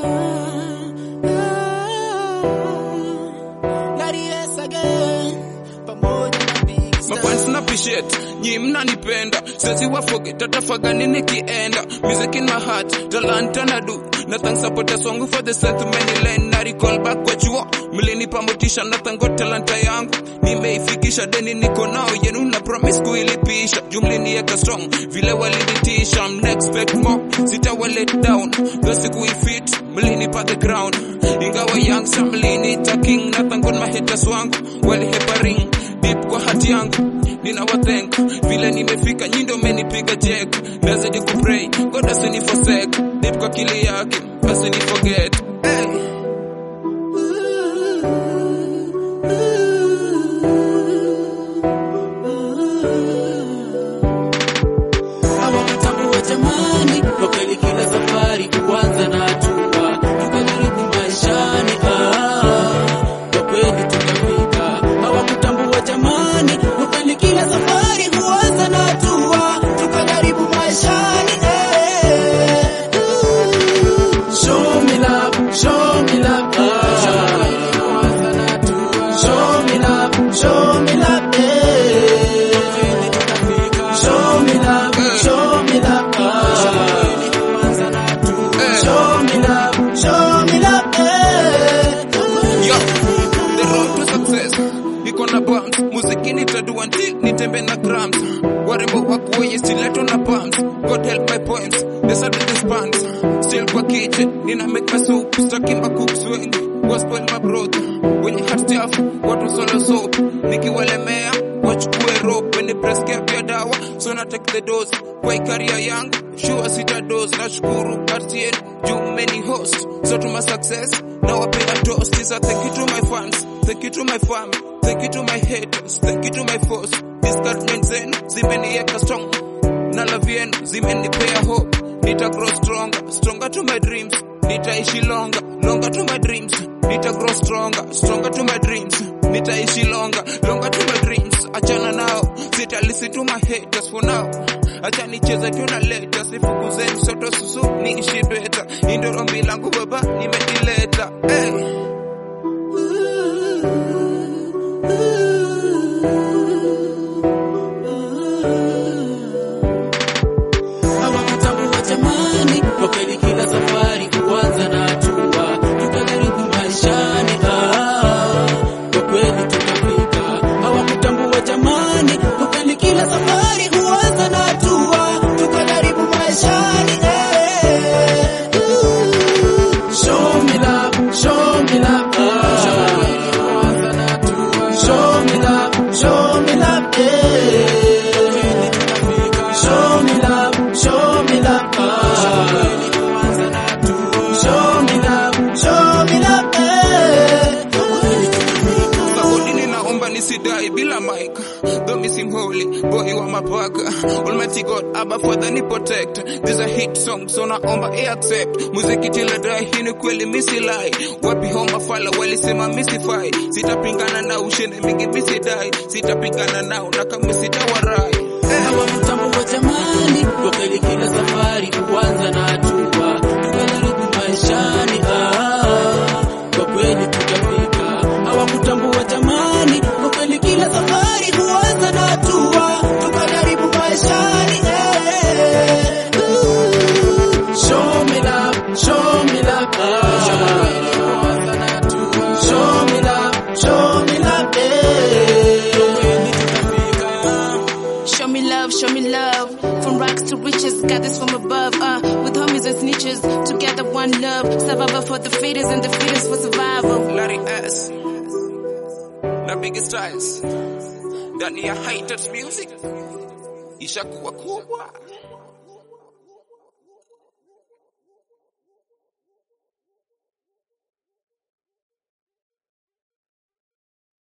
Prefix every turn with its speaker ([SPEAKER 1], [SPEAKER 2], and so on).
[SPEAKER 1] Mafans na appreciate nyi mnanipenda sezi wa forget tatafagani nikienda music in my heart talanta na do na thanks support a song for the strength many line na recall back kwa chuo mlinipa motisha na thank talanta yangu nimeifikisha deni niko nao yenu na promise kuilipisha jumlinieka strong vile walinitisha I'm expect more sitawa let down basi kuifit mlinipa the ground ingawa young sa mlinita king na thank my haters wangu walihepa ring deep kwa hati yangu ninawathank vile nimefika nyindo menipiga check nazidi kupray god asini forsake deep kwa kili yake asini forget hey.
[SPEAKER 2] hawakutambua jamani, kwa kweli kila safari huanza na hatua, tukajaribu maishani, ah, kwa kweli tukafika. Hawakutambua jamani, kwa kweli kila safari huanza na hatua, tukajaribu maishani, eh, ooh. Show me love, show me love, ah. Show me love, show me love, eh. Show me love, show me love, ah. Show me love, show me love, eh.
[SPEAKER 1] Yo, the road to success iko na bumps muziki nitadua until nitembe na grams warembo wakuoye stileto na pumps god help my poems the sudden disbands still kwa kitchen nina make my soup stacking my cooks wengi gospel my brother wenye heart staff watu solo soap nikiwalemea wachukue rope when press cap ya dawa so na take the dose kwa ikaria yangu sure sita dose nashukuru RTN juu many host so to my success now I pay a toast is a thank you to my fans thank you to my family thank you to my haters thank you to my foes discouragement zenu zimenieka strong na love yenu zimenipea hope nita grow stronger stronger to my dreams nitaishi longer longer to my dreams nita grow stronger stronger to my dreams nitaishi longer longer to my dreams achana nao sita listen to my haters for now acha nicheze tu na leta sifukuzeni soto susu niishi beta indoro ombi langu baba nimekileta hey.
[SPEAKER 2] Hawakutambua jamani, kwa kweli kila safari huanza na hatua, tukajaribu maishani, ah, kwa kweli tukafika. Hawakutambua jamani, kwa kweli kila safari huanza na hatua, tukajaribu maishani, eh, ooh. Show me love, show me love, ah. Show me love, show me love, eh. Show me love, show me love, ah. Show me love, show me love, eh.
[SPEAKER 1] Saudi ninaomba nisidai bila mic though missing holy boy wa mapaka almighty god abba father ni protect this a hit song so naomba i accept muziki tila dai hii ni kweli misilai wapi homa fala walisema misifai sitapingana na ushinde mingi misidai sitapingana nao na kama sitawarai
[SPEAKER 2] Hawakutambua jamani, kwa kweli kila safari huanza na hatua, tukajaribu maishani, ah, kwa kweli tukafika. Hawakutambua jamani, kwa kweli kila safari huanza na hatua, tukajaribu maishani, eh, ooh. Show me love, show me love, ah. Show me love, show me love, eh.
[SPEAKER 3] Show me love, show me love. From rags to riches, got this from above. Uh, with homies and snitches, together one love. Survivor for the fittest and the fittest for survival.
[SPEAKER 1] Larry S na Big Styles ndani ya Haters Music ishakuwa kubwa